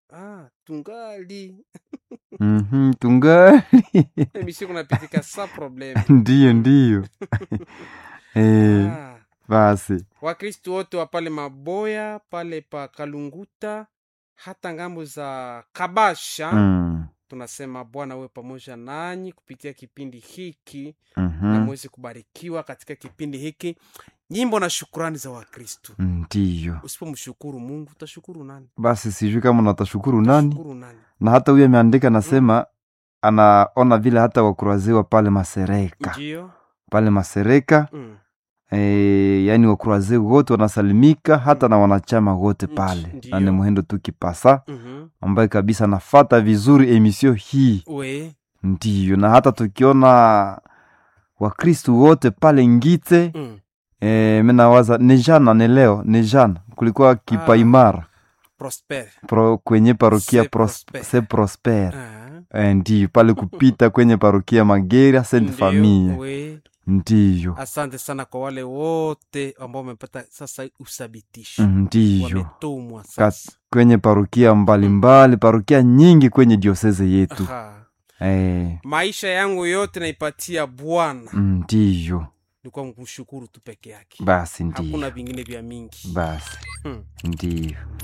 ah, tungali Mhm, tungali emission kunapitika sa problem ndiyo ndiyo eh, ah. basi wakristu wote wa pale maboya pale pa kalunguta hata ngambo za kabasha mm. tunasema bwana uwe pamoja nanyi kupitia kipindi hiki mhm, na mwezi kubarikiwa katika kipindi hiki nyimbo na shukurani za wakristu ndiyo usipomshukuru mungu utashukuru nani basi sijui kama natashukuru nani Shukuru nani na hata huyo ameandika nasema anaona vile hata wakuraziwa pale masereka ndio pale masereka mm. e, yaani wakuraze wote wanasalimika hata na wanachama wote Ndi- pale ndiyo. na ni muhendo tu kipasa mm-hmm. ambaye kabisa nafata vizuri emisio hii we ndiyo na hata tukiona wakristu wote pale ngite mm. e, minawaza ni jana ni leo ni jana kulikuwa kipaimara prosper pro, kwenye parokia Se pros, Prosper. se prosper ah. e, ndiyo pale kupita kwenye parokia magera saint Ndio, famille we ndiyo asante sana kwa wale wote ambao wamepata sasa uthabitisho ndiyo wametumwa Kat- sasa kwenye parokia mbalimbali parokia nyingi kwenye dioseze yetu Aha. e, maisha yangu yote naipatia bwana ndiyo ni kwa kumshukuru tu peke yake basi hakuna ndiyo vingine vya mingi basi hmm. ndiyo